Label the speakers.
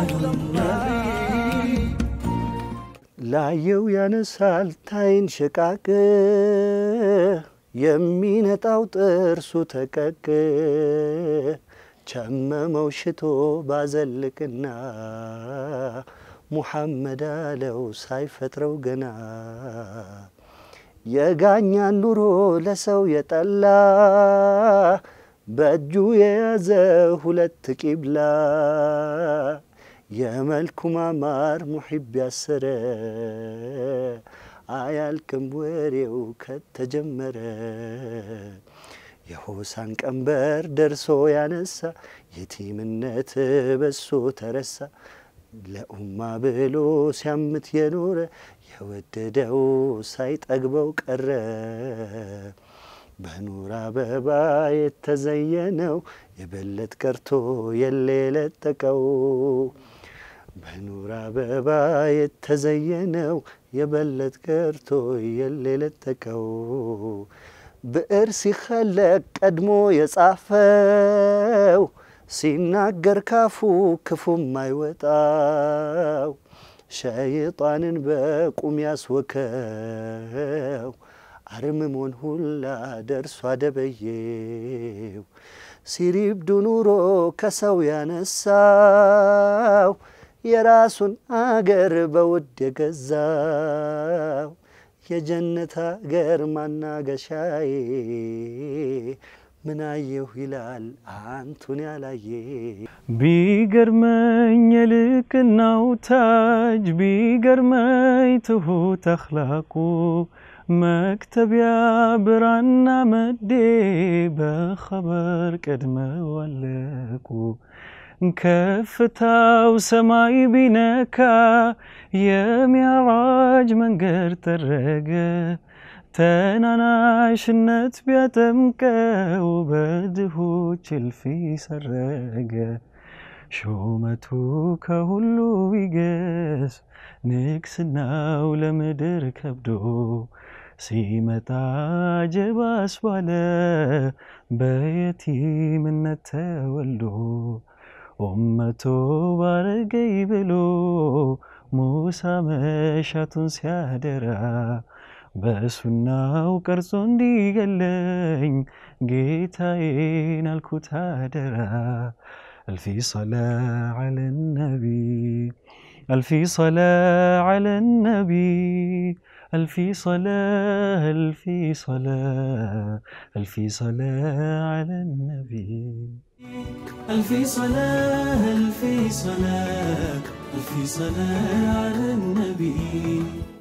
Speaker 1: ላየው ያነሳል ታይን ሸቃቅ የሚነጣው ጥርሱ ተቀቅ ቸመመው ሽቶ ባዘልቅና ሙሐመድ አለው ሳይፈጥረው ገና የጋኛን ኑሮ ለሰው የጠላ በእጁ የያዘ ሁለት ቂብላ የመልኩ ማማር ሙሒብ ያሰረ አያልቅም ወሬው ከተጀመረ የሆሳን ቀንበር ደርሶ ያነሳ የቲምነት በሶ ተረሳ ለኡማ ብሎ ሲያምት የኖረ የወደደው ሳይጠግበው ቀረ በኑር አበባ የተዘየነው የበለት ቀርቶ የለ የለጠቀው በኑር አበባ የተዘየነው የበለት ቀርቶ የለ የለጠቀው ብዕር ሲኸለቅ ቀድሞ የጻፈው ሲናገር ካፉ ክፉም አይወጣው ሸይጣንን በቁም ያስወከው አርምሞን ሁላ ደርሶ አደበየው ሲሪብዱ ኑሮ ከሰው ያነሳው የራሱን አገር በውድ የገዛው የጀነት አገር ማናገሻዬ ምናየሁ ይላል አንቱን ያላየ
Speaker 2: ቢገርመኝ የልቅናው ታጅ ቢገርመኝ ትሁት አኽላቁ መክተቢያ ብራና መዴ በኸበር ቀድመው አለቁ ከፍታው ሰማይ ቢነካ የሚያራጅ መንገድ ጠረገ ተናናሽነት ቢያጠምቀው በድሆች እልፊ ሰረገ ሹመቱ ከሁሉ ይገስ ንግስናው ለምድር ከብዶ ሲመጣ ጀባ አስባለ በየቲምነት ተወልዶ ኡመቶ ባረገይ ብሎ ሙሳ መሻቱን ሲያደራ በሱናው ቀርጾ እንዲገለኝ ጌታዬን አልኩት አደራ አልፊ ሰላ ዐለ ነቢ አልፊ ሰላ ዐለ ነቢ አልፊ ሰላ አልፊ ሰላ አልፊ ሰላ ዐለ ነቢ
Speaker 3: ألف صلاة ألف صلاة ألف صلاة على النبي